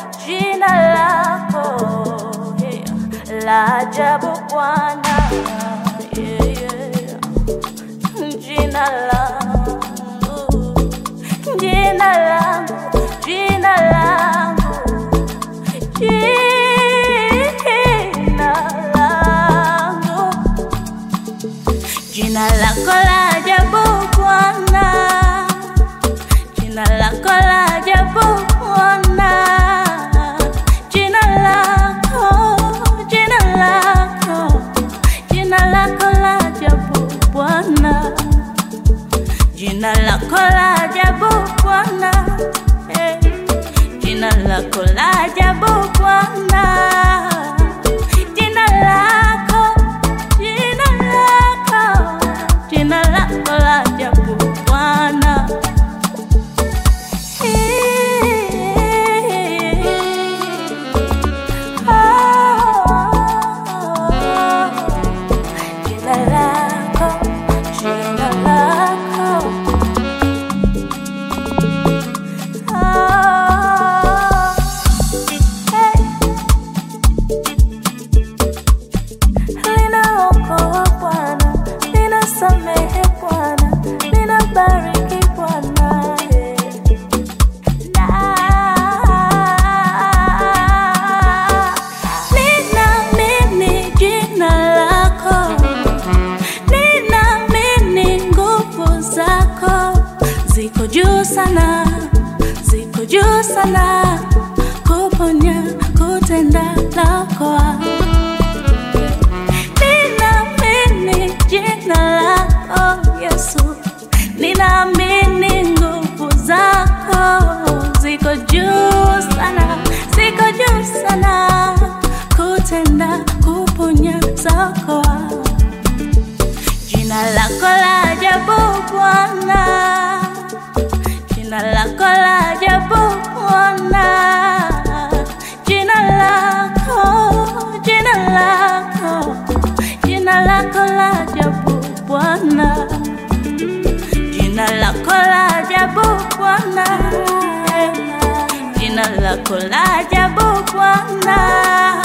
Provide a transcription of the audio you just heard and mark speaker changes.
Speaker 1: jina lako yeah, la ajabu Bwana yeah, yeah. Jina langu, jina langu, jina langu, jina langu, jina lako la ajabu Bwana, jina lako la ajabu Bwana, jina lako, jina lako, jina lako la ajabu Bwana, jina lako la ajabu Bwana, eh, jina lako la ajabu Bwana, jina lako, jina lako, jina lako la ajabu Bwana. Jina lako, jina lako. Ah, hey. Linaokoa Bwana, linasamehe Bwana, linabariki Bwana, yeah. Ninaamini jina lako, ninaamini nguvu zako ziko juu sana, ziko juu sana, kuponya, kutenda lako Ninaamini jina lako Yesu, ninaamini nguvu zako ziko juu sana, ziko juu sana, kutenda kuponya zako. Jina lako la ajabu Bwana, jina lako la ajabu Bwana, jina lako, jina lako, jina lako la ajabu Bwana, jina lako la ajabu Bwana, jina lako la ajabu Bwana,